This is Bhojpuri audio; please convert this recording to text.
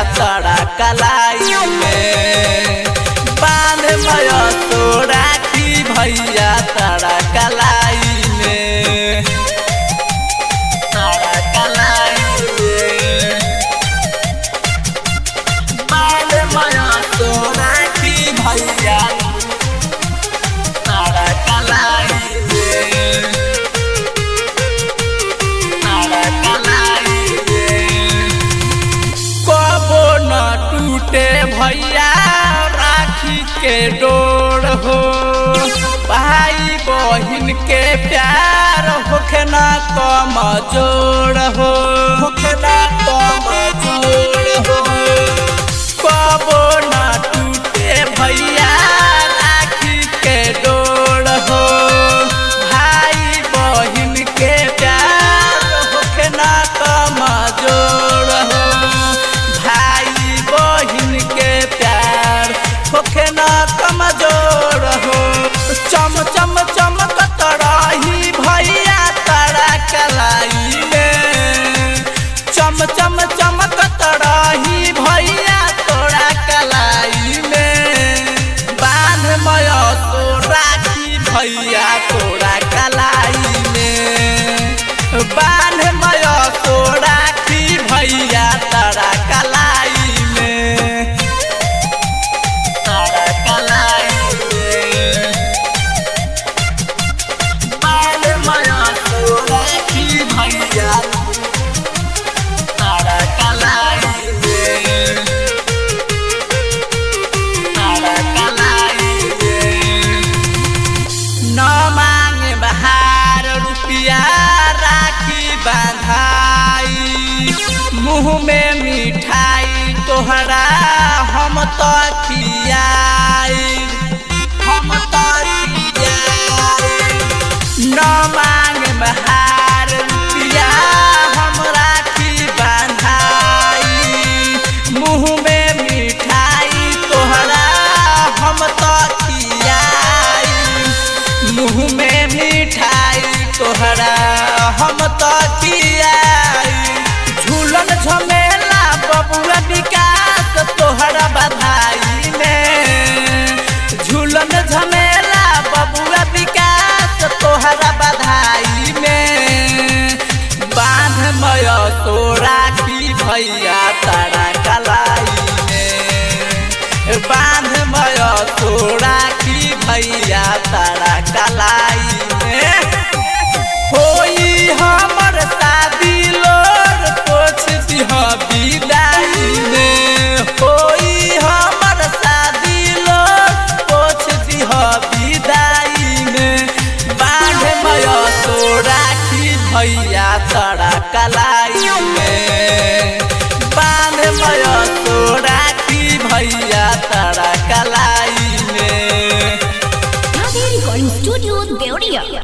तड़ा कलाई में बांध भयो तो राखी भैया तड़ा कलाई में तड़ा कलाई में बांध भयो तो राखी भैया तड़ा कलाई में तड़ा कलाई में कबो न टूटे भैया राखी के डोर हो भाई बहिन के प्यार होखे न कम जोड़ हो होखे न कम जोड़ हो कबो न टूटे भैया राखी के डोर हो भाई बहिन के प्यार होखे न कम जोड़ हो भाई बहिन के प्यार होखे न कमजोर हो चम चम चमकत रही भैया तारा कलाई में चम चम चमकत रही भैया तोरा कलाई में बांध मय तो राखी भैया तोरा कलाई में बांध मय तो राखी भैया तारा कलाई में तारा कलाई में बांध मय तो राखी भैया तारा कलाई में तारा कलाई में न मांगे बहार रुपिया राखी बांधाई मुँह में मिठाई तोहरा हम तो खियाई हम तो खियाई न मांगे बहार रुपिया हम राखी बांधाई मुँह में मिठाई तोहरा हम तो खियाई मुँह में मिठाई तोहरा हम तो खियाई झूलन झमेला बबुआ विकास तोहरा बधाई में झूलन झमेला बबुआ विकास तोहरा बधाई में बांध मय तो राखी भैया तारा कलाई में बांध मय तो राखी भैया तारा कलाई में होई हमर शादी लोर पोछ दिह विदाई में होई हमर शादी लोर पोछ दिह विदाई में बांध मय तो राखी भैया तड़ा कलाई में